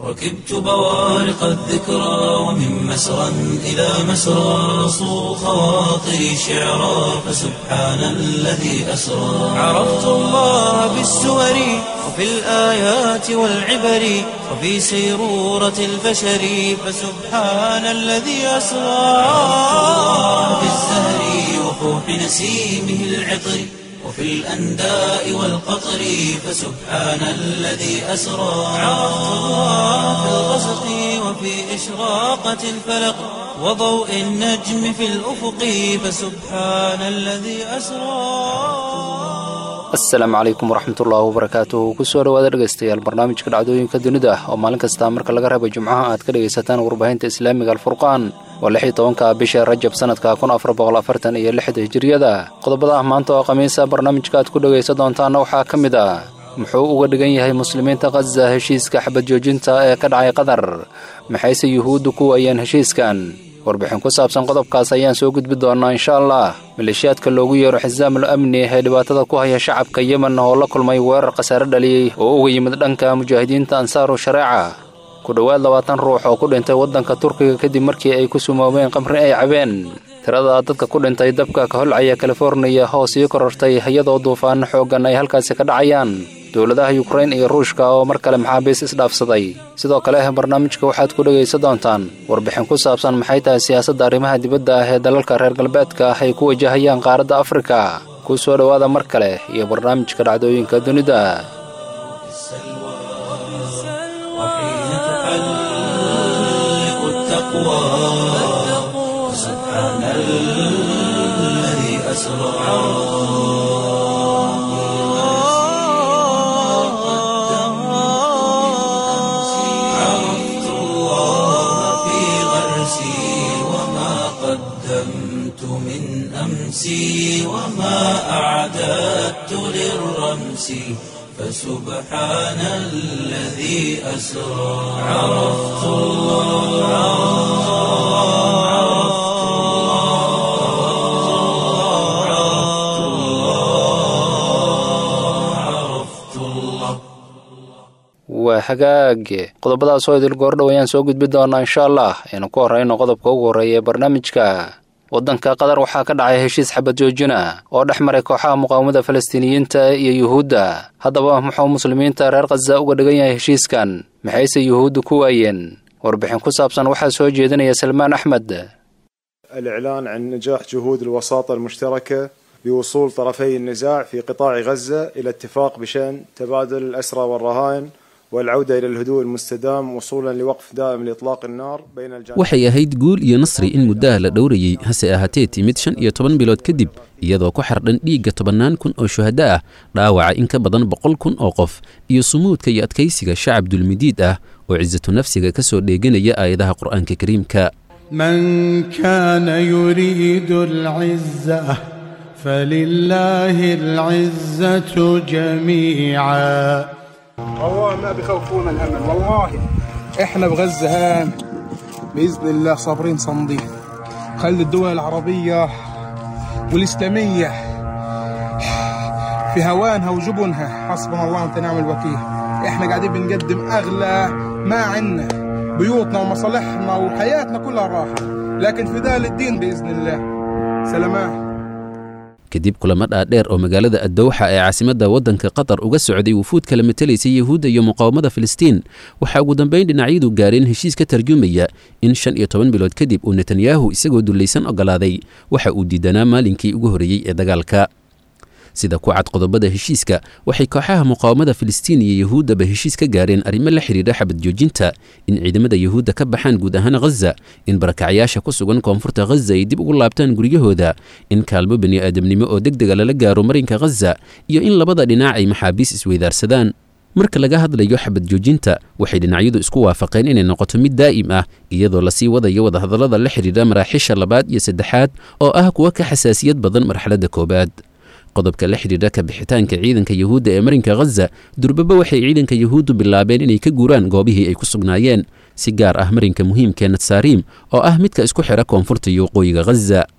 ركبت بوارق الذكرى ومن مسرى إلى مسرى صو خواطري شعرا فسبحان الذي أسرى عرفت الله بالسور وفي الآيات والعبر وفي سيرورة البشر فسبحان الذي أسرى في الزهر وفوح نسيمه العطر وفي الأنداء والقطر فسبحان الذي أسرى عرفت الله في الغسق وفي إشراقة الفلق وضوء النجم في الأفق فسبحان الذي أسرى asalaamu calaykum waraxmatullaahi wabarakaatuhu kusoo dhawaada dhegaystayaal barnaamijka dhacdooyinka dunida ah oo maalin kasta marka laga reebo jimcaha aad ka dhegaysataan warbaahinta islaamiga alfurqaan waa lix iyo tobanka bisha rajab sanadka kun afar boqol afartan iyo lixda hijiriyada qodobada ah maanta oo khamiisa barnaamijka aad ku dhegaysan doontaana waxaa ka mid ah muxuu uga dhigan yahay muslimiinta khaza heshiiska xabad joojinta ee ka dhacay qatar maxayse yuhuuddu ku wayeen heshiiskan warbixin ku saabsan qodobkaas ayaan soo gudbi doonnaa insha allah maleeshiyaadka loogu yeero xisaamul amni ee dhibaatada ku haya shacabka yemen oo la kulmay weerar khasaare dhaliyey oo uga yimid dhanka mujaahidiinta ansaaru shareeca ku dhowaad labaatan ruux oo ku dhintay waddanka turkiga kadib markii ay ku sumoobeen qamri ay cabeen tirada dadka ku dhintay dabka ka holcaya californiya oo sii korortay iyadoo duufaano xooggan ay halkaasi ka dhacayaan dowladaha yukrain iyo ruushka oo mar kale maxaabiis isdhaafsaday sidoo kale barnaamijka waxaad ku dhegaysan doontaan warbixin ku saabsan maxay tahay siyaasadda arrimaha dibadda ah ee dalalka reer galbeedka ah ay ku wajahayaan qaaradda afrika ku soo dhowaada mar kale iyo barnaamijka dhacdooyinka dunida وحين تحلق التقوى سبحان الذي أسرى عرفت الله في غرسي وما قدمت من أمسي وما أعددت للرمس فسبحان الذي أسرى عرفت الله عرفت الله عرفت الله عرفت الله waa hagaag qodobadaas oo idil goordhow ayaan soo gudbi doonaa insha allah aynu ku horrayno qodobka ugu horreeya ee barnaamijka waddanka qatar waxaa ka dhacay heshiis xabad joojina oo dhex maray kooxaha muqaawamada falastiiniyiinta iyo yuhuudda haddaba muxuu muslimiinta reer khaza uga dhigan yahay heshiiskan maxayse yuhuuddu ku waayeen warbixin ku saabsan waxaa soo jeedinaya salmaan axmed الإعلان عن نجاح جهود الوساطة المشتركة بوصول طرفي النزاع في قطاع غزة إلى اتفاق بشأن تبادل الأسرى والرهائن والعودة إلى الهدوء المستدام وصولا لوقف دائم لإطلاق النار بين الجانبين waxay ahayd guul iyo nasri in muddaha la dhowrayey hase ahaatee timid shan iyo toban bilood kadib iyadoo ku xardhan dhiigga tobannaan kun oo shuhado ah dhaawaca in ka badan boqol kun oo qof iyo sumuudka iyo adkaysiga shacab dulmidiid ah oo cisatu nafsiga ka soo dheeganaya aayadaha qur'aanka kariimka من كان يريد العزة فلله العزة جميعا والله ما بخوفونا الامل والله احنا بغزه هان باذن الله صابرين صامدين خلي الدول العربيه والاسلاميه في هوانها وجبنها حسبنا الله ونعم نعم الوكيل احنا قاعدين بنقدم اغلى ما عنا بيوتنا ومصالحنا وحياتنا كلها راحه لكن فداء للدين باذن الله سلامات kadib kulamo dhaadheer oo magaalada addowxa ee caasimadda waddanka qatar uga socday wufuud kala matalaysa yuhuudda iyo muqaawamada filistiin waxaa ugu dambayn dhinacyadu gaareen heshiis ka tarjumaya in shan iyo toban bilood kadib uu netanyahu isagoo dullaysan ogolaaday waxa uu diidanaa maalinkii ugu horreeyey ee dagaalka sida ku cad qodobada heshiiska waxay kooxaha muqaawamada filistiin iyo yuhuuddaba heshiis ka gaareen arrimo la xidhiidha xabad joojinta in ciidamada yuhuudda ka baxaan guud ahaan khaza in barakacyaasha ku sugan koonfurta khaza ay dib ugu laabtaan guryahooda in kaalmo bani aadamnimo oo deg dega lala gaaro marinka khaza iyo in labada dhinac ay maxaabiis isweydaarsadaan marka laga hadlayo xabad joojinta waxay dhinacyadu isku waafaqeen inay noqoto mid daa'im ah iyadoo lasii wadayo wadahadallada la xidhiidha maraaxiisha labaad iyo saddexaad oo ah kuwa ka xasaasiyad badan marxaladda koowaad qodobka la xidhiidha ka bixitaanka ciidanka yuhuudda ee marinka khaza durbaba waxay ciidanka yuhuuddu bilaabeen inay ka guuraan goobihii ay ku sugnaayeen si gaar ah marinka muhiimkee natsariim oo ah midka isku xidha koonfurta iyo waqooyiga khaza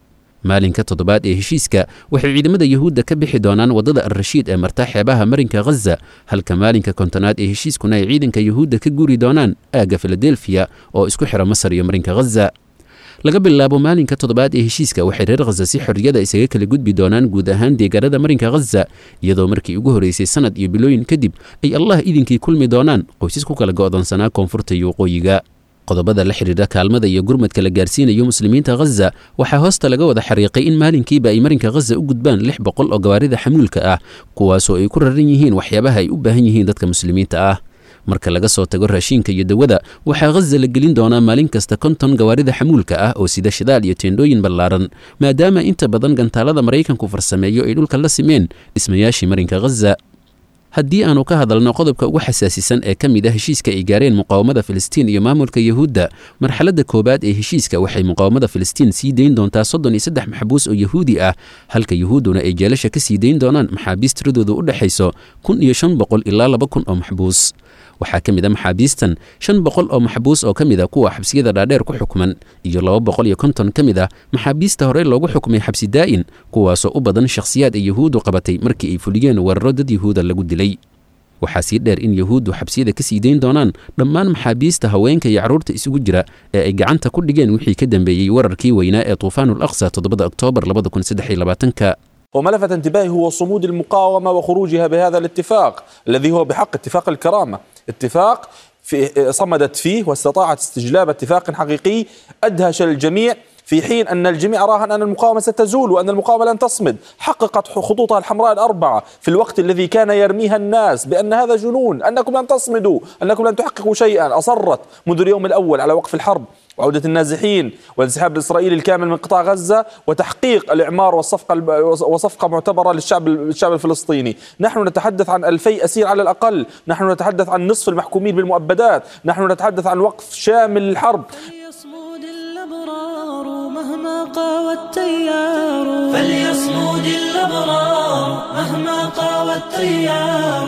maalinka toddobaad ee heshiiska waxay ciidamada yuhuudda ka bixi doonaan waddada alrashiid ee marta xeebaha marinka khaza halka maalinka kontonaad ee heshiiskuna ay ciidanka yuhuudda ka guri doonaan aagga filadelfiya oo isku xira masar iyo marinka khaza laga bilaabo maalinka toddobaad ee heshiiska waxay reer khaza si xorriyada isaga kala gudbi doonaan guud ahaan deegaanada marinka khaza iyadoo markii ugu horreysay sanad iyo bilooyin kadib ay allah idinkii kulmi doonaan qoysas ku kala go'doonsanaa koonfurta iyo waqooyiga qodobada la xidhiidha kaalmada iyo gurmadka la gaarsiinayo muslimiinta khaza waxaa hoosta laga wada xariiqay in maalinkiiba ay marinka khaza u gudbaan lix boqol oo gawaarida xamuulka ah kuwaasoo ay ku raran yihiin waxyaabaha ay u baahan yihiin dadka muslimiinta ah marka laga soo tago raashiinka iyo dawada waxaa khaza la gelin doonaa maalin kasta konton gawaarida xamuulka ah oo sida shidaal iyo teendhooyin ballaaran maadaama inta badan gantaalada maraykanku farsameeyo ay dhulka la simeen dhismayaashii marinka khaza haddii aanu ka hadalno qodobka ugu xasaasisan ee ka mid a heshiiska ay gaareen muqaawamada filistiin iyo maamulka yuhuudda marxaladda koowaad ee heshiiska waxay muqaawamada filistiin sii dayn doontaa soddon iyo saddex maxbuus oo yuhuudi ah halka yuhuudduna ay jeelasha ka sii dayn doonaan maxaabiis tiradoodu u dhexayso kun iyo shan boqol ilaa laba kun oo maxbuus waxaa ka mid a maxaabiistan shan boqol oo maxbuus oo ka mid a kuwa xabsiyada dhaadheer ku xukman iyo laba boqol iyo konton ka mid ah maxaabiista horey loogu xukmay xabsi daa'in kuwaasoo u badan shakhsiyaad ay yuhuuddu qabatay markii ay fuliyeen weeraro dad yuhuuda lagu dilay waxaa sii dheer in yuhuuddu xabsiyada ka sii dayn doonaan dhammaan maxaabiista haweenka iyo carruurta isugu jira ee ay gacanta ku dhigeen wixii ka dambeeyey wararkii weynaa ee tuufaanul aqsa toddobada oktoobar labada kun saddex iyo labaatanka وما لفت انتباهي هو صمود المقاومة وخروجها بهذا الاتفاق الذي هو بحق اتفاق الكرامة اتفاق في صمدت فيه واستطاعت استجلاب اتفاق حقيقي أدهش الجميع في حين أن الجميع راهن أن المقاومة ستزول وأن المقاومة لن تصمد حققت خطوطها الحمراء الأربعة في الوقت الذي كان يرميها الناس بأن هذا جنون أنكم لن تصمدوا أنكم لن تحققوا شيئا أصرت منذ اليوم الأول على وقف الحرب وعودة النازحين والانسحاب الإسرائيلي الكامل من قطاع غزة وتحقيق الإعمار والصفقة وصفقة معتبرة للشعب الشعب الفلسطيني نحن نتحدث عن ألفي أسير على الأقل نحن نتحدث عن نصف المحكومين بالمؤبدات نحن نتحدث عن وقف شامل للحرب فليصمد الأبرار مهما قاوى التيار فليصمد الأبرار مهما قاوى التيار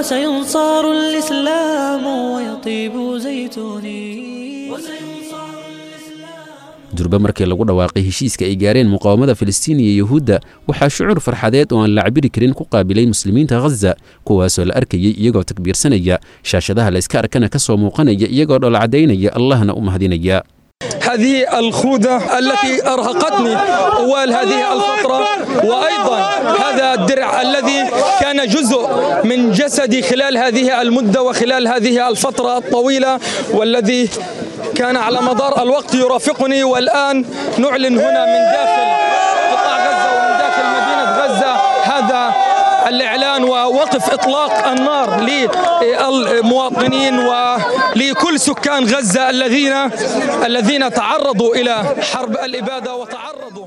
وسينصر الإسلام ويطيب زيتوني وسينصر durba markii lagu dhawaaqay heshiiska ay gaareen muqaawamada filistiin iyo yuhuudda waxaa shucuur farxadeed oo aan la cabiri karin ku qaabilay muslimiinta khaza kuwaasoo la arkayay iyagoo takbiirsanaya shaashadaha la iska arkana ka soo muuqanaya iyagoo dholcadaynaya allahna u mahadinaya هذه الخوذة التي أرهقتني طوال هذه الفترة وأيضا هذا الدرع الذي كان جزء من جسدي خلال هذه المدة وخلال هذه الفترة الطويلة والذي كان على مدار الوقت يرافقني والآن نعلن هنا من داخل قطاع غزة ومن داخل مدينة غزة هذا الإعلان ووقف إطلاق النار للمواطنين ولكل سكان غزة الذين الذين تعرضوا إلى حرب الإبادة وتعرضوا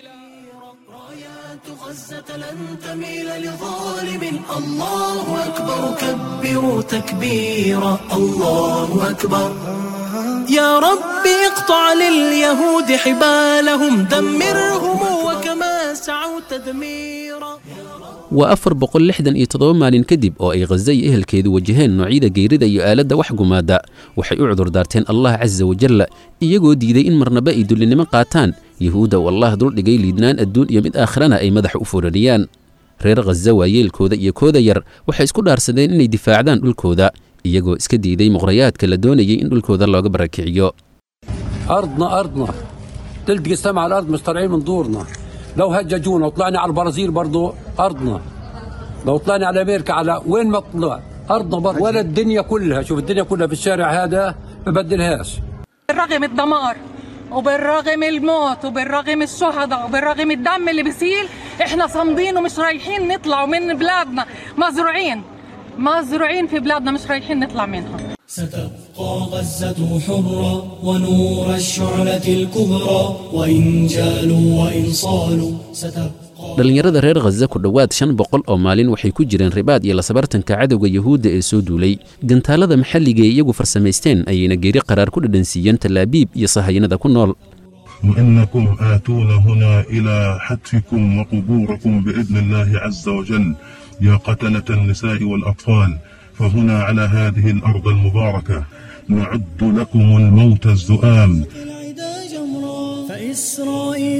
غزة لن تميل لظالم الله أكبر كبروا تكبيرا الله أكبر يا رب اقطع لليهود حبالهم دمرهم وكما سعوا تدميرا waa afar boqol lixdan iyo toddoba maalin kadib oo ay khaza iyo ehelkeedu wajaheen noocyada geerida iyo aaladda wax gumaada waxay u cudurdaarteen allah casa wajalla iyagoo diiday in marnaba ay dullinimo qaataan yuhuudda uu allah duldhigay liidnaan adduun iyo mid aakhirana ay madaxa u furaniyaan reer khaza waayeelkooda iyo kooda yar waxay isku dhaarsadeen inay difaacdaan dhulkooda iyagoo iska diiday muqhrayaadka la doonayay in dhulkooda looga barakiciyo أرضنا أرضنا تلتقي السماء على الأرض مش طالعين من دورنا لو هججونا وطلعنا على البرازيل برضو أرضنا لو طلعنا على أمريكا على وين ما طلع أرضنا برضو ولا الدنيا كلها شوف الدنيا كلها في الشارع هذا ما بدلهاش بالرغم الدمار وبالرغم الموت وبالرغم الشهداء وبالرغم الدم اللي بيسيل احنا صامدين ومش رايحين نطلع من بلادنا مزروعين مزروعين في بلادنا مش رايحين نطلع منها ستبقى غزة حرة ونور الشعلة الكبرى وإن جالوا وإن صالوا ستبقى dhallinyarada reer khaza ku dhowaad shan boqol oo maalin waxay ku jireen ribaad iyo lasabartanka cadowga yuhuudda ee soo duulay gantaalada maxalliga ee iyagu farsamaysteen ayayna geeri qaraar ku dhadhansiiyeen tallaabiib iyo sahayanada ku nool وإنكم آتون هنا إلى حتفكم وقبوركم بإذن الله عز وجل يا قتلة النساء والأطفال فهنا على هذه الأرض المباركة نعد لكم الموت الزؤام العدا جمرا فإسرائيل لن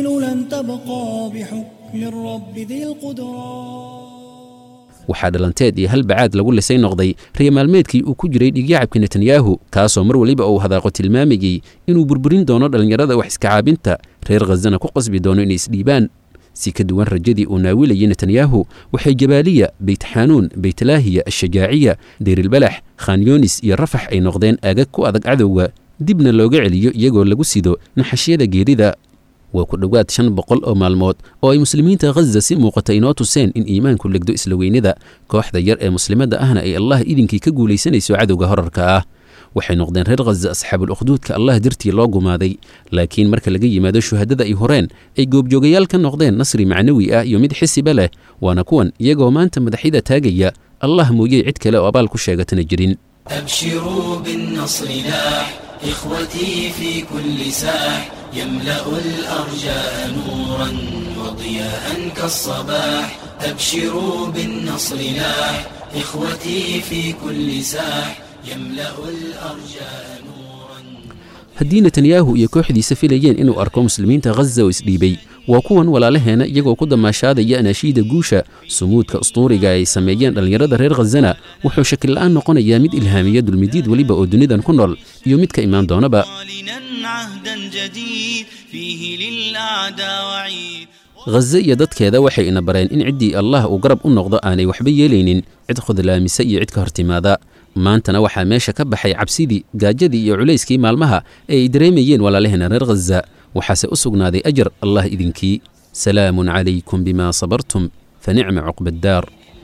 تبقى بحكم الرب ذي القدرات waxaa dhalanteed iyo hal bacaad lagu lisay noqday riya maalmeedkii uu ku jiray dhigyacabka netanyahu kaasoo mar weliba uu hadaaqo tilmaamayey inuu burburin doono dhallinyarada wax iska caabinta reer khazana ku qasbi doono inay isdhiibaan si ka duwan rajadii uu naawilayay netanyahu waxay jabaaliya beytxanuun beytlaahiya ashajaaciya deyrilbalax khanyoonis iyo rafax ay noqdeen aagag ku adag cadowga dibna looga celiyo iyagoo lagu sido naxashyada geerida waa ku dhowaad shan boqol oo maalmood oo ay muslimiinta khaza si muuqata inoo tuseen in iimaanku legdo isla weynida kooxda yar ee muslimadda ahna ay allah idinkii ka guulaysanayso cadowga horarka ah waxay noqdeen reer khaza asxaabul ukhduudka allah dartii loo gumaaday laakiin marka laga yimaado shuhadada ay horeen ay goobjoogayaal ka noqdeen nasri macnawi ah iyo mid xisiba leh waana kuwan iyagoo maanta madaxyada taagaya allah mooyey cid kale oo abaal ku sheegatana jirin أبشروا بالنصر لاح إخوتي في كل ساح يملأ الأرجاء نورا وضياء كالصباح أبشروا بالنصر لاح إخوتي في كل ساح يملأ الأرجاء haddii netanyahu iyo kooxdiisa filayeen inuu arko muslimiinta khaza oo isdhiibay waa kuwan walaalaheena iyagoo ku damaashaadaya anaashiida guusha sumuudka ustuuriga ay sameeyeen dhallinyarada reer khazana wuxuu shakilla'aan noqonayaa mid ilhaamiya dulmidiid weliba oo dunidan ku nool iyo mid ka imaan doonaba عهدا جديد فيه للأعداء وعيد khaze iyo dadkeeda waxay ina bareen in ciddii allah uu garab u noqdo aanay waxba yeelaynin cid khudlaamisa iyo cid ka hortimaada maantana waxaa meesha ka baxay cabsidii gaajadii iyo culayskii maalmaha ee ay dareemayeen walaalaheena reer khaza waxaase u sugnaaday ajar allah idinkii salaamun calaykum bima sabartum fa nicma cuqba addaar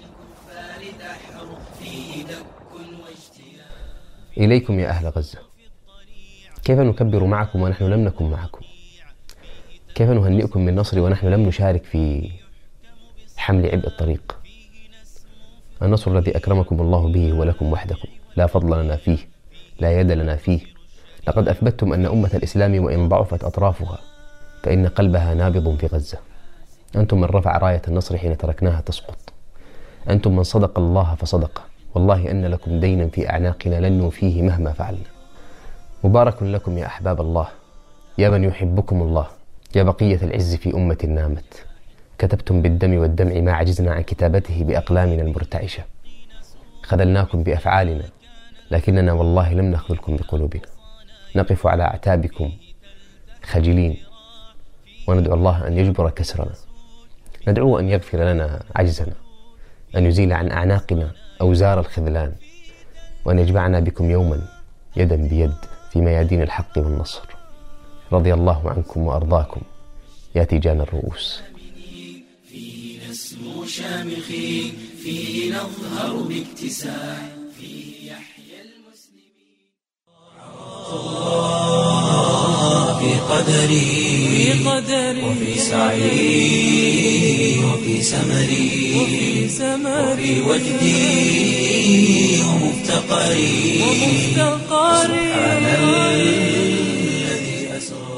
إليكم يا أهل غزة كيف نكبر معكم ونحن لم نكن معكم كيف نهنئكم بالنصر ونحن لم نشارك في حمل عبء الطريق النصر الذي أكرمكم الله به ولكم وحدكم لا فضل لنا فيه لا يد لنا فيه لقد أثبتتم أن أمة الإسلام وإن ضعفت أطرافها فإن قلبها نابض في غزة أنتم من رفع راية النصر حين تركناها تسقط أنتم من صدق الله فصدقه والله أن لكم دينا في أعناقنا لن نوفيه مهما فعلنا مبارك لكم يا أحباب الله يا من يحبكم الله يا بقية العز في أمة نامت كتبتم بالدم والدمع ما عجزنا عن كتابته بأقلامنا المرتعشة خذلناكم بأفعالنا لكننا والله لم نخذلكم بقلوبنا نقف على أعتابكم خجلين وندعو الله أن يجبر كسرنا ندعو أن يغفر لنا عجزنا أن يزيل عن أعناقنا أوزار الخذلان وأن يجمعنا بكم يوما يدا بيد في ميادين الحق والنصر رضي الله عنكم وأرضاكم يا تيجان الرؤوس فيه نسمو شامخين فيه نظهر باكتساح فيه يحيى المسلمين في قدري وفي سعي وفي سمري وفي وجدي ومفتقري سبحان الذي أسرى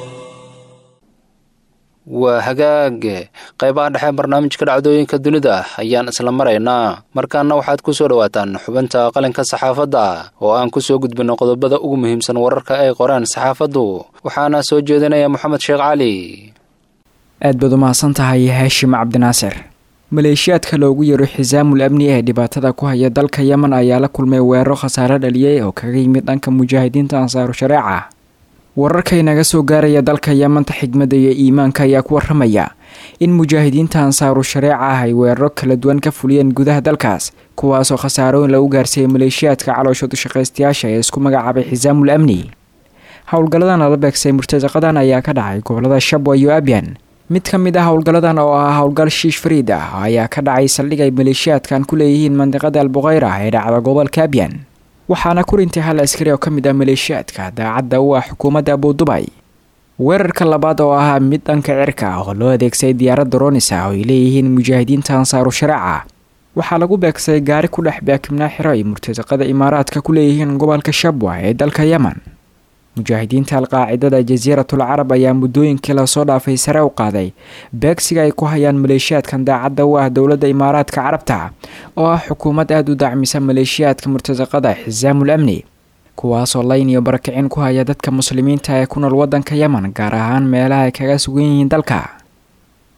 waa hagaag qaybaha dhexe barnaamijka dhacdooyinka dunida ayaan isla maraynaa markaana waxaad ku soo dhowaataan xubinta qalinka saxaafadda oo aan ku soo gudbinno qodobada ugu muhiimsan wararka ay qoraan saxaafaddu waxaana soo jeedinaya moxamed sheekh cali aad baad u mahadsan tahay haashim cabdinaasir maleeshiyaadka loogu yeero xisaamul amni ee dhibaatada ku haya dalka yemen ayaa la kulmay weeraro khasaare dhaliyay oo kaga yimid dhanka mujaahidiinta ansaaru shareeca wararka inaga soo gaaraya dalka yemanta xigmadda iyo iimaanka ayaa ku waramaya in mujaahidiinta ansaaru shareeca ah ay weeraro kala duwan ka fuliyeen gudaha dalkaas kuwaasoo khasaarooyin lagu gaarsiiyey maleeshiyaadka caloosha dushaqaystayaasha ee isku magacaabay xisaamul amni howlgalladan lala beegsay murtasaqadan ayaa ka dhacay gobolada shabwa iyo abyan mid ka mid ah howlgalladan oo ah howlgal shiish fariid ah ayaa ka dhacay saldhig ay maleeshiyaadkan ku leeyihiin mandiqada albuqeyra ee dhacda gobolka abyan waxaana ku rintay hal askari oo ka mid ah maleeshiyaadka daacadda u ah xukuumadda abudubay weerarka labaad oo ahaa mid dhanka cirka ah oo loo adeegsaday diyaaradda roonisa oo ay leeyihiin mujaahidiinta ansaaru shareeca waxaa lagu beegsaday gaari ku dhex baakibnaa xiro ay murtasaqada imaaraadka ku leeyihiin gobolka shabwa ee dalka yemen mujaahidiinta alqaacidada jasiiratul carab ayaa muddooyinkii lasoo dhaafay sare u qaaday beegsiga ay ku hayaan maleeshiyaadkan daacadda u ah dowladda imaaraadka carabta oo ah xukuumad aada u dacmisa maleeshiyaadka murtasaqada xisaamul amni kuwaasoo layn iyo barakicin ku haya dadka muslimiinta ee ku nool waddanka yemen gaar ahaan meelaha ay kaga sugan yihiin dalka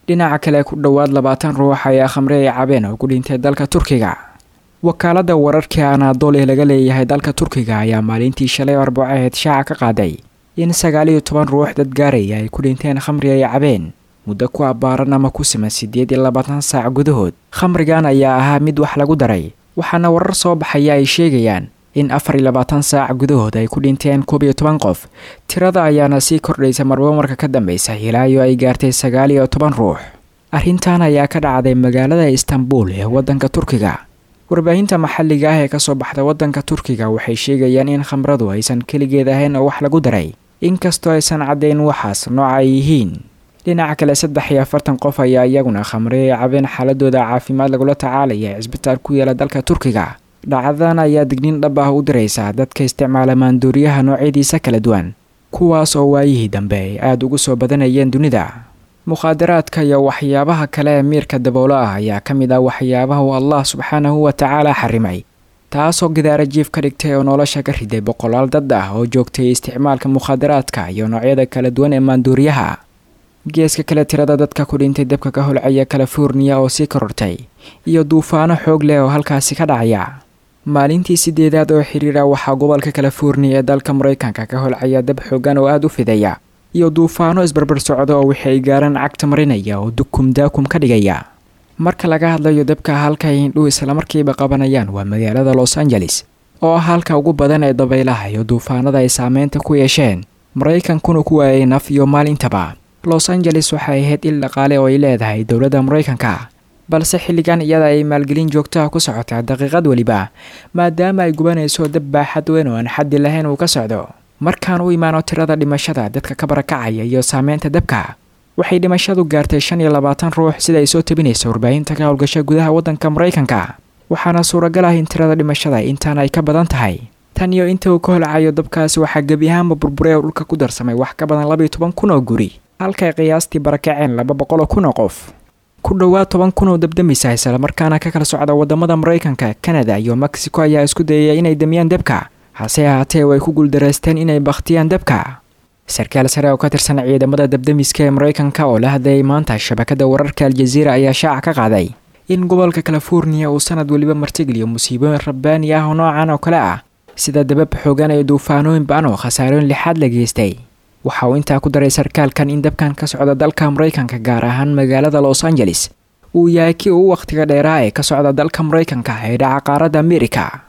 dhinaca kale ku dhowaad labaatan ruux ayaa khamre ay cabeen oo ku dhintay dalka turkiga wakaalada wararkii anaadool ee laga leeyahay dalka turkiga ayaa maalintii shalay arbacaheed shaaca ka qaaday in sagaal iyo toban ruux dad gaaraya ay ku dhinteen khamri ay cabeen muddo ku abbaaran ama ku siman siddeed iyo labaatan saac gudahood khamrigan ayaa ahaa mid wax lagu daray waxaana warar soo baxaya ay sheegayaan in afar iyo labaatan saac gudahood ay ku dhinteen koob iyo toban qof tirada ayaana sii kordhaysa marba marka ka dambeysa ilaa iyo ay gaartay sagaal iyo toban ruux arrintan ayaa ka dhacday magaalada istanbul ee waddanka turkiga warbaahinta maxalliga ah ee kasoo baxda waddanka turkiga waxay sheegayaan in khamradu aysan keligeed ahayn oo wax lagu daray inkastoo aysan caddayn waxaas nooca ay yihiin dhinaca kale saddex iyo afartan qof ayaa iyaguna khamre ay cabeen xaaladooda caafimaad lagula tacaalaya ee cisbitaal ku yaala dalka turkiga dhacdadan ayaa digniin dhab ah u diraysa dadka isticmaala maanduuriyaha noocyadiisa kala duwan kuwaas oo waayihii dambe ay aada ugu soo badanayeen dunida mukhaadaraadka iyo waxyaabaha kale ee miirka dabowlo ah ayaa ka mid ah waxyaabaha uu allah subxaanahu wa tacaala xarimay taasoo gidaara jiif ka dhigtay oo nolosha ka riday boqolaal dad ah oo joogtay isticmaalka mukhaadaraadka iyo noocyada kala duwan ee maanduuriyaha geeska kale tirada dadka ku dhintay dabka ka holcaya californiya oo sii korortay iyo duufaano xoog leh oo halkaasi ka dhacaya maalintii sideedaad oo xiriira waxaa gobolka californiya ee dalka maraykanka ka holcaya dab xoogan oo aada u fidaya iyo duufaano isbarbar socda oo wixii ay gaaraan cagta marinaya oo dukum daakum ka dhigaya marka laga hadlayo dabka halka ay hindhuhu islamarkiiba qabanayaan waa magaalada los angeles oo ah halka ugu badan ee dabaylaha iyo duufaanada ay saameynta ku yeesheen maraykankuna ku waayay naf iyo maalintaba los angeles waxay ahayd il dhaqaale oo ay leedahay dowladda maraykanka balse xilligan iyada ay maalgelin joogtaha ku socotaa daqiiqad weliba maadaama ay gubanayso dab baaxad weyn oo aan xaddi lahayn uu ka socdo markaan u imaano tirada dhimashada dadka ka barakacaya iyo saameynta dabka waxay dhimashadu gaartay shan iyo labaatan ruux sida ay soo tabinaysa warbaahinta ka howlgasha gudaha waddanka maraykanka waxaana suuragal ah in tirada dhimashada intaan ay ka badan tahay tan iyo inta uu ka holcayo dabkaasi waxaa gebi ahaanba burburay oo dhulka ku darsamay wax ka badan labaiyo toban kun oo guri halkay qiyaastii barakaceen laba boqol oo kun oo qof ku dhowaad toban kun oo dabdamisa islamarkaana ka kala socda wadamada maraykanka kanada iyo mexico ayaa isku dayaya inay damiyaan dabka hase ahaatee way ku guuldareysteen inay bakhtiyaan dabka sarkaal sare oo ka tirsan ciidamada dabdamiska ee maraykanka oo la hadlayay maanta shabakada wararka aljaziira ayaa shaaca ka qaaday in gobolka californiya uu sanad weliba martigeliyo musiibooyin rabbaani ah oo noocan oo kale ah sida dabab xoogan iyo duufaanooyin ba-an oo khasaarooyin lixaad la geystay waxa uu intaa ku daray sarkaalkan in dabkan ka socda dalka maraykanka gaar ahaan magaalada los angeles uu yahay kii uu wakhtiga dheeraa ee ka socda dalka maraykanka ee dhaca qaaradda amerika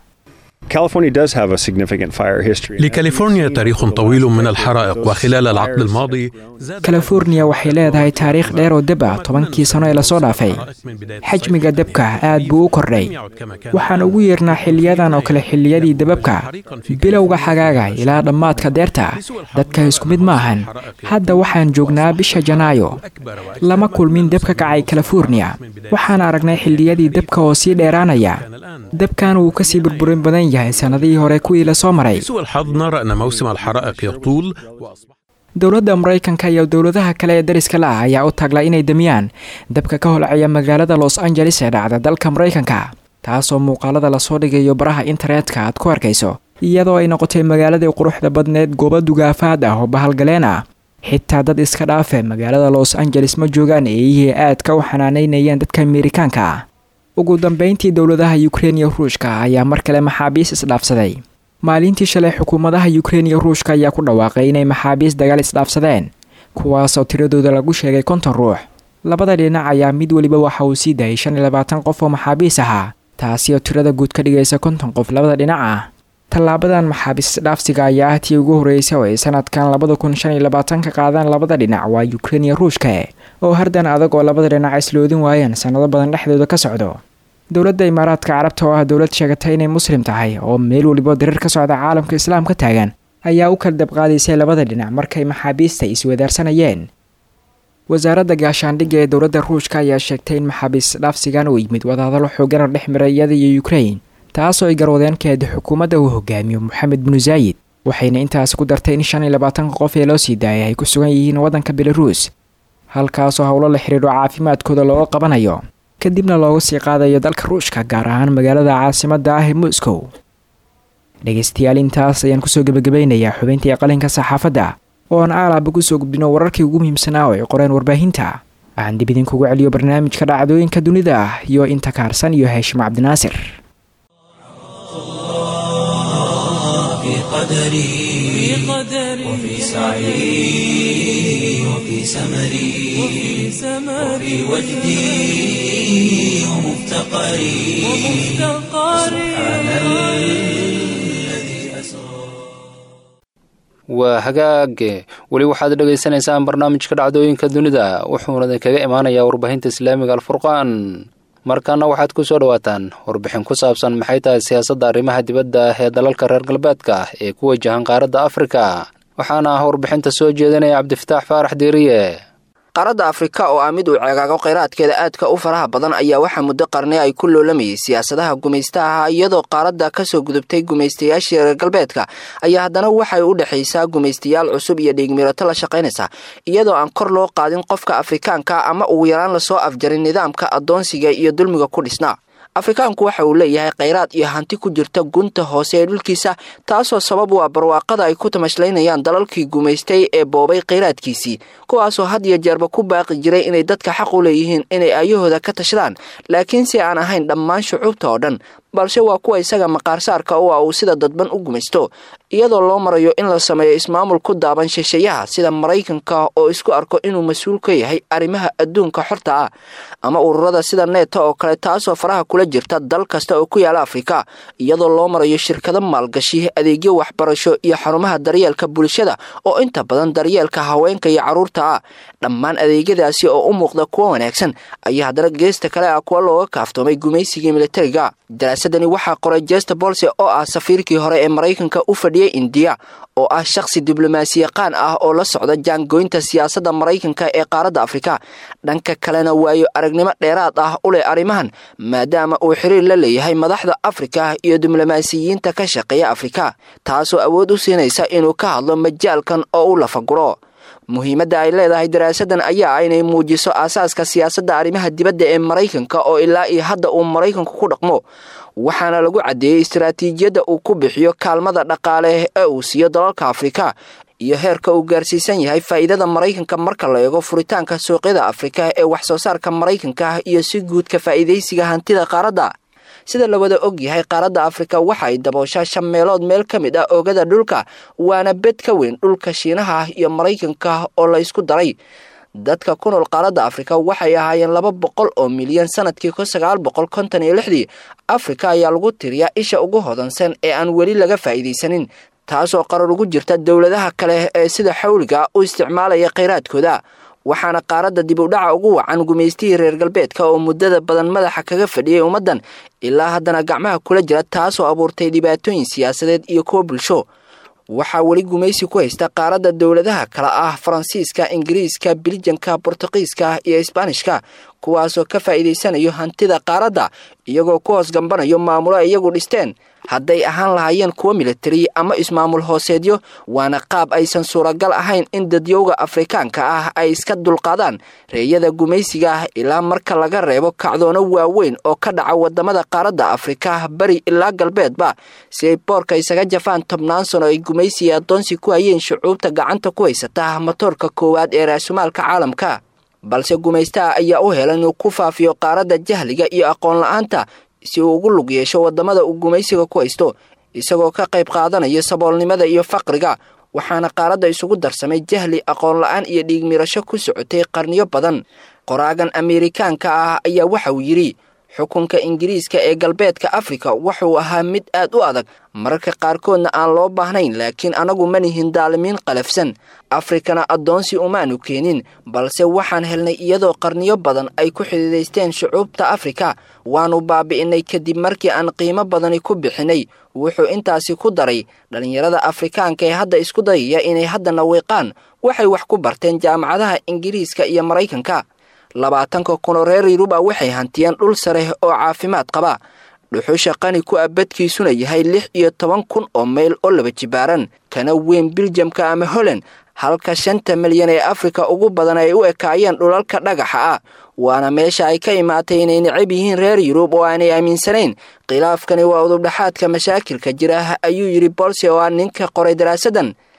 لكاليفورنيا تاريخ طويل من الحرائق وخلال العقد الماضي californiya waxay leedahay taariikh dheer oo deb ah tobankii sano ee lasoo dhaafay xajmiga debka aad buu u kordhay waxaan ugu yeernaa xiliyadan oo kale xiliyadii debabka bilowga xagaaga ilaa dhammaadka deerta dadka isku mid ma ahan hadda waxaan joognaa bisha janaayo lama kulmin deb ka kacay californiya waxaan aragnay xiliyadii debka oo sii dheeraanaya debkan wuu kasii burburin badan yahay sannadihii hore kuwii lasoo maray لسوء الحظ نرى أن موسم الحرائق يطول dowladda maraykanka iyo dowladaha kale ee dariska la ah ayaa u taagla inay damiyaan dabka ka holcaya magaalada los angeles ee dhacda dalka maraykanka taasoo muuqaalada lasoo dhigayo baraha internetka aad ku arkayso iyadoo ay noqotay magaaladii quruxda badneed goobo dugaafaad ah oo bahalgaleen ah xitaa dad iska dhaafe magaalada los angeles ma joogaan eeyihii aadka u xanaanaynayeen dadka amerikaanka ah ugu dambeyntii dowladaha ukrein iyo ruushka ayaa mar kale maxaabiis isdhaafsaday maalintii shalay xukuumadaha ukrein iyo ruushka ayaa ku dhawaaqay inay maxaabiis dagaal isdhaafsadeen kuwaasoo tiradooda lagu sheegay konton ruux labada dhinac ayaa mid weliba waxa uu sii daayay shan iyo labaatan qof oo maxaabiis ahaa taasi oo tirada guud ka dhigaysa konton qof labada dhinac ah tallaabadan maxaabiis isdhaafsiga ayaa ah tii ugu horreysay oo ay sanadkan labada kun shan iyo labaatan ka qaadaan labada dhinac waa ukrein iyo ruushka oo hardan adag oo labada dhinac isloodin waayeen sannado badan dhexdooda ka socdo dowladda imaaraadka carabta oo ah dowlad sheegatay inay muslim tahay oo meel weliba dareer ka socda caalamka islaam ka taagan ayaa u kala dabqaadaysay labada dhinac markay maxaabiista iswadaarsanayeen wasaaradda gaashaandhigga ee dowladda ruushka ayaa sheegtay in maxaabiis dhaafsigan uu yimid wadahadalo xoogan oo dhex maray iyada iyo ukrein taasoo ay garwadeen keeda xukuumadda uu hogaamiyo moxamed binu zaayid waxayna intaasi ku dartay in shan iyo labaatanka qof ee loo sii daayay ay ku sugan yihiin waddanka belaruus halkaasoo howlo la xidhiidho caafimaadkooda looga qabanayo kadibna loogu sii qaadayo dalka ruushka gaar ahaan magaalada caasimadda ah ee moscow dhegaystayaal intaas ayaan kusoo gebagabeynayaa xubintii qalinka saxaafadda oo aan aalaaba kusoo gudbino wararkii ugu muhiimsanaa oo ay qoreen warbaahinta waxaan dib idinkugu celiyo barnaamijka dhacdooyinka dunida ah iyo inta kaarsan iyo haashim cabdinaasir في قدري وفي سعي وفي سمري وفي وجدي ومفتقري سبحان الذي أسرى waa hagaage weli waxaad dhagaysanaysaan barnaamijka dhacdooyinka dunida wuxuuna idinkaga imaanayaa warbaahinta islaamiga alfurqaan markaana waxaad ku soo dhowaataan warbixin ku saabsan maxay tahay siyaasadda arrimaha dibadda ee dalalka reer galbeedka ee ku wajahan qaaradda afrika waxaana ah warbixinta soo jeedinaya cabdifataax faarax deeriye qaaradda afrika oo ah mid uu ceegaago kheyraadkeeda aadka u faraha badan ayaa waxaa muddo qarni ay ku loolamayay siyaasadaha gumaystaha iyadoo qaaradda kasoo gudubtay gumaystayaashii reer galbeedka ayaa haddana waxay u dhexaysaa gumaystayaal cusub iyo dhiigmirato la shaqaynaysa iyadoo aan kor loo qaadin qofka afrikaanka ama ugu yaraan lasoo afjarin nidaamka addoonsiga iyo dulmiga ku dhisnaa afrikaanku waxa uu leeyahay kheyraad iyo hanti ku jirta gunta hoose ee dhulkiisa taasoo sabab u ah barwaaqada ay ku tamashlaynayaan dalalkii gumaystay ee boobay kheyraadkiisii kuwaasoo had iyo jeerba ku baaqi jiray inay dadka xaq u leeyihiin inay aayahooda ka tashadaan laakiin si aan ahayn dhammaan shucuubta oo dhan balse waa kuwa isaga maqaarsaarka u ah uu sida dadban u gumaysto iyadoo loo marayo in la sameeyo ismaamul ku daaban shisheeyaha sida maraykanka oo isku arko inuu mas-uul ka yahay arrimaha adduunka xorta ah ama ururada sida neeta oo kale taasoo faraha kula jirta dal kasta oo ku yaala afrika iyadoo loo marayo shirkado maalgashi adeegyo waxbarasho iyo xarumaha daryeelka bulshada oo inta badan daryeelka haweenka iyo carruurta ah dhammaan adeegyadaasi oo u muuqda kuwa wanaagsan ayaa haddana geesta kale ah kuwa looga kaaftoomay gumaysigii militariga daraasadani waxaa qoray jesta bolse oo ah safiirkii hore ee maraykanka u fadhiyey indiya oo ah shakhsi diblomaasiyaqaan ah oo la socda jaangoynta siyaasadda maraykanka ee qaaradda afrika dhanka kalena waayo aragnimo dheeraad ah u leh arrimahan maadaama uu xiriir la leeyahay madaxda afrika iyo diblomaasiyiinta ka shaqeeya afrika taasoo awood u siinaysa inuu ka hadlo majaalkan oo u lafaguro muhiimadda ay leedahay daraasadan ayaa ah inay muujiso aasaaska siyaasadda arrimaha dibadda ee maraykanka oo ilaa iyo hadda uu maraykanku ku dhaqmo waxaana lagu caddeeyey istaraatiijiyadda uu ku bixiyo kaalmada dhaqaale ee uu siiyo dalalka afrika iyo heerka uu gaarsiisan yahay faa'iidada maraykanka marka la eego furitaanka suuqyada afrika ee wax soo saarka maraykanka iyo si guudka faa'iidaysiga hantida qaaradda sida la wada og yahay qaaradda afrika waxa ay dabooshaa shan meelood meel ka mid ah oogada dhulka waana bed ka weyn dhulka shiinaha iyo maraykanka oo la isku daray dadka ku nool qaaradda afrika waxay ahaayeen laba boqol oo milyan sanadkii kun sagaal boqol konton iyo lixdii afrika ayaa lagu tiriyaa isha ugu hodansan ee aan weli laga faa'iidaysanin taasoo qarar ugu jirta dowladaha kale ee sida xawliga u isticmaalaya kheyraadkooda waxaana qaaradda dib u dhaca ugu wacan gumaystihii reer galbeedka oo muddada badan madaxa kaga fadhiyay ummaddan ilaa haddana gacmaha kula jira taasoo abuurtay dhibaatooyin siyaasadeed iyo kuwo bulsho waxaa weli gumaysi ku haysta qaaradda dowladaha kale ah faransiiska ingiriiska biljanka bortuqiiska iyo isbaanishka kuwaasoo ka faa'iidaysanayo hantida qaaradda iyagoo ku hoos gambanayo maamulo ay iyagu dhisteen hadday ahaan lahaayeen kuwo militari ama ismaamul hooseedyo waana qaab aysan suuragal ahayn in dadyowga afrikaanka ah ay iska dulqaadaan reeyada gumaysiga ah ilaa marka laga reebo kacdoono waaweyn oo ka dhaca wadamada qaaradda afrika bari ilaa galbeedba si ay boorka isaga jafaan tobnaan sano ay gumaysiga addoonsi ku hayeen shucuubta gacanta ku haysata matoorka koowaad ee raasumaalka caalamka balse gumaystaha ayaa u helan inuu ku faafiyo qaaradda jahliga iyo aqoon la-aanta si uu ugu lug yeesho wadamada uu gumaysiga ku haysto isagoo ka qayb qaadanaya saboolnimada iyo faqriga waxaana qaaradda isugu darsamay jahli aqoon la-aan iyo dhiigmirasho ku socotay qarniyo badan qoraagan ameerikaanka ah ayaa waxa uu yidhi xukunka ingiriiska ee galbeedka afrika wuxuu ahaa mid aad u adag mararka qaarkoodna aan loo baahnayn laakiin anagu ma nihin daalimiin qalafsan afrikana addoonsi umaanu keenin balse waxaan helnay iyadoo qarniyo badan ay ku xidiidaysteen shucuubta afrika waannu baabi'inay kadib markii aan qiimo badani ku bixinay wuxuu intaasi ku daray dhallinyarada afrikaanka ee hadda isku dayaya inay haddana wiiqaan waxay wax ku barteen jaamacadaha ingiriiska iyo maraykanka labaatanka kunoo reer yuruba waxay hantiyeen dhul sare oo caafimaad qaba dhuxusha qani ku ah badkiisuna yahay lix iyo toban kun oo mayl oo laba jibaaran kana weyn biljamka ama holland halka shanta milyan ee afrika ugu badan ay u ekaayeen dhulalka dhagaxa ah waana meesha ay ka imaatay inay necab yihiin reer yurub oo aanay aaminsanayn khilaafkani waa udubdhaxaadka mashaakilka jira ayuu yidhi bolse oo ah ninka qoray daraasadan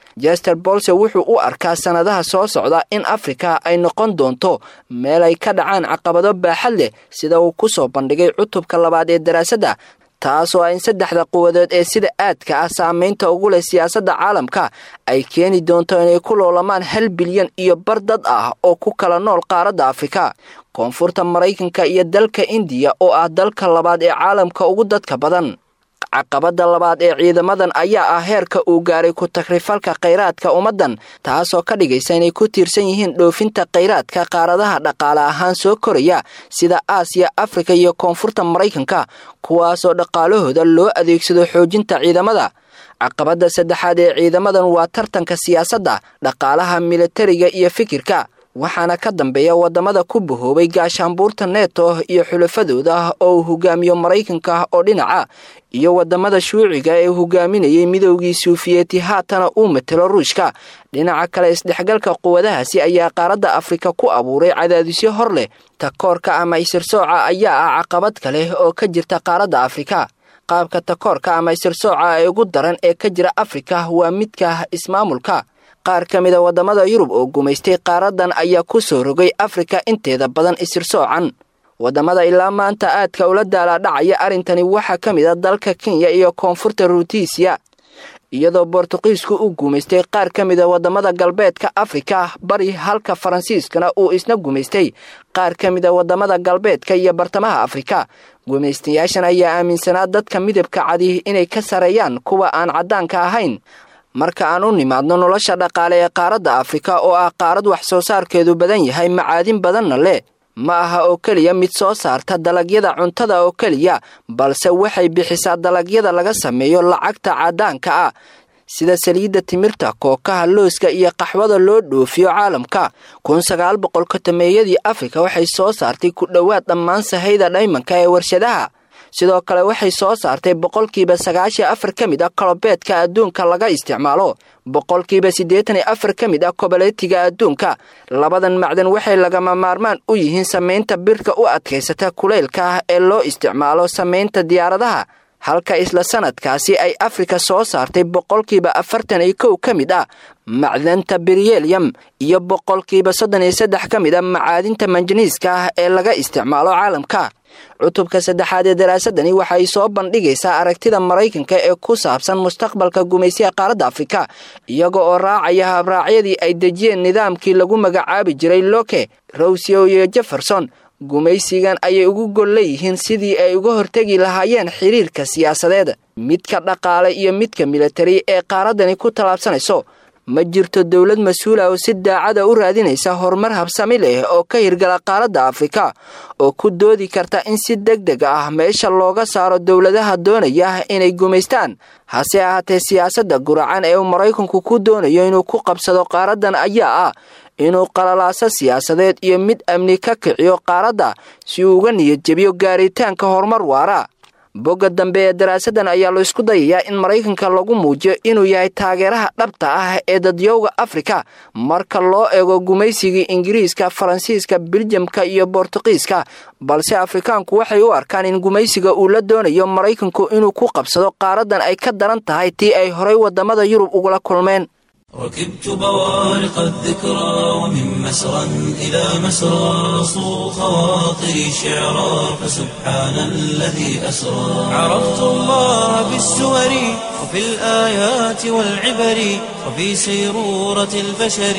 jester bolse wuxuu u arkaa sannadaha soo socda in afrika ay noqon doonto meel ay ka dhacaan caqabado baaxad leh sida uu ku soo bandhigay cutubka labaad ee daraasadda taasoo in saddexda quwadood ee sida aadka ah saamaynta ugu leh siyaasadda caalamka ay keeni doonto inay ku loolamaan hal bilyan iyo bar dad ah oo ku kala nool qaaradda afrika koonfurta maraykanka iyo dalka indiya oo ah dalka labaad ee caalamka ugu dadka badan caqabadda labaad ee ciidamadan ayaa ah heerka uu gaaray ku takrifalka khayraadka ummaddan taasoo ka dhigaysa inay ku tiirsan yihiin dhoofinta khayraadka qaaradaha dhaqaale ahaan soo koraya sida aasiya afrika iyo koonfurta maraykanka kuwaasoo dhaqaalahooda loo adeegsado xoojinta ciidamada caqabadda saddexaad ee ciidamadan waa tartanka siyaasadda dhaqaalaha militariga iyo fikirka waxaana ka dambeeya waddamada ku bahoobay gaashaanbuurta neto iyo xulafadooda oo uu hogaamiyo maraykanka oo dhinaca iyo waddamada shuuciga ee hogaaminayay midoogii suufiyeeti haatana uu matelo ruushka dhinaca kale isdhexgalka quwadahaasi ayaa qaaradda afrika ku abuuray cadaadisyo hor leh takoorka ama isirsooca ayaa ah caqabad kale oo ka jirta qaaradda afrika qaabka takoorka ama isirsooca ee ugu daran ee ka jira afrika waa midka ismaamulka qaar ka mida waddamada yurub oo gumaystay qaaradan ayaa ku soo rogay afrika inteeda badan isirsoocan waddamada ilaa maanta aadka ula daalaadhacaya arrintani waxaa ka mid a dalka kenya iyo koonfurta ruutiisiya iyadoo bortuqiisku u gumaystay qaar ka mida waddamada galbeedka afrika bari halka faransiiskana uu isna gumaystay qaar ka mida waddamada galbeedka iyo bartamaha afrika gumaystayaashan ayaa aaminsanaa dadka midabka cadi inay ka sareeyaan kuwa aan caddaanka ahayn marka aan u nimaadno nolosha dhaqaale ee qaaradda afrika oo ah qaarad wax soo saarkeedu badan yahay macaadin badanna leh ma aha oo keliya mid soo saarta dalagyada cuntada oo keliya balse waxay bixisaa dalagyada laga sameeyo lacagta caddaanka ah sida saliidda timirta kookaha looska iyo qaxwada loo dhoofiyo caalamka kun sagaal boqol kotameeyadii afrika waxay soo saartay ku dhowaad dhammaan sahayda dhaymanka ee warshadaha sidoo kale waxay soo saartay boqolkiiba sagaashan afar ka mid ah kolobeedka adduunka laga isticmaalo boqolkiiba siddeetan iyo afar ka mid ah koboleetiga adduunka labadan macdan waxay lagama maarmaan u yihiin samaynta birka u adkaysata kulaylka ah ee loo isticmaalo samaynta diyaaradaha halka isla sanadkaasi ay afrika soo saartay boqolkiiba afartan iyo kow ka mid ah macdanta biryelyam iyo boqolkiiba soddon iyo saddex ka mid a macaadinta manjaniiska ah ee laga isticmaalo caalamka cutubka saddexaad ee daraasadani waxay soo bandhigaysaa aragtida maraykanka ee ku saabsan mustaqbalka gumaysiga qaaradda afrika iyaga oo raacaya habraacyadii ay dejiyeen nidaamkii lagu magacaabi jiray loke rowsio iyo jefferson gumaysigan ayay ugu gol leeyihiin sidii ay uga hortegi lahaayeen xiriirka siyaasadeed midka dhaqaale iyo midka militari ee qaaraddani ku tallaabsanayso ma jirto dowlad mas-uula oo si daacada u raadinaysa horumar habsami leh oo ka hirgala qaaradda afrika oo ku doodi karta in si deg deg ah meesha looga saaro dowladaha doonaya inay gumaystaan hase ahaatee siyaasadda guracan ee uu maraykanku ku doonayo inuu ku qabsado qaaraddan ayaa ah inuu qalalaaso siyaasadeed iyo mid amni ka kiciyo qaaradda si uu uga niyad jebiyo gaaritaanka horumar waara bogga dambe ee daraasadan ayaa la isku dayayaa in maraykanka lagu muujiyo inuu yahay taageeraha dhabta ah ee dadyowga afrika marka loo eego gumaysigii ingiriiska faransiiska biljamka iyo bortuqiiska balse afrikaanku waxay u arkaan in gumaysiga uu la doonayo maraykanku inuu ku qabsado qaaradan ay ka daran tahay tii ay horay waddamada yurub ugula kulmeen ركبت بوارق الذكرى ومن مسرى إلى مسرى صو خواطري شعرا فسبحان الذي أسرى عرفت الله بالسور وفي الآيات والعبر وفي سيرورة البشر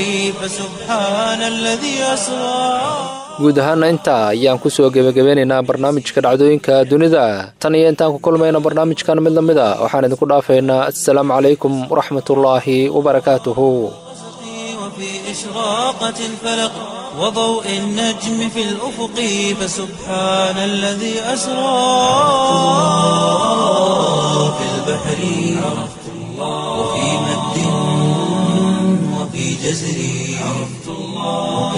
فسبحان الذي أسرى guud ahaana intaa ayaan ku soo gebagabeynaynaa barnaamijka dhacdooyinka dunida tan iyo intaan ku kulmayno barnaamijkan mid la mid a waxaan idinku dhaafaynaa assalaamu calaykum waraxmatullaahi wabarakaatuhu وفي إشراقة الفلق وضوء النجم في الأفق فسبحان الذي أسرى في البحر عرفت الله وفي مد وفي جزر عرفت الله وفي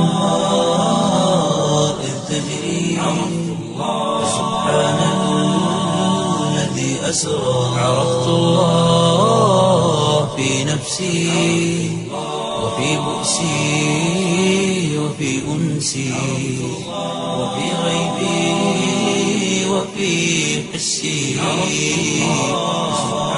الأنهار إذ تجري عرفت الله فسبحان الذي أسرى عرفت الله في نفسي وفي بؤسي وفي أنسي وفي غيبي وفي حسي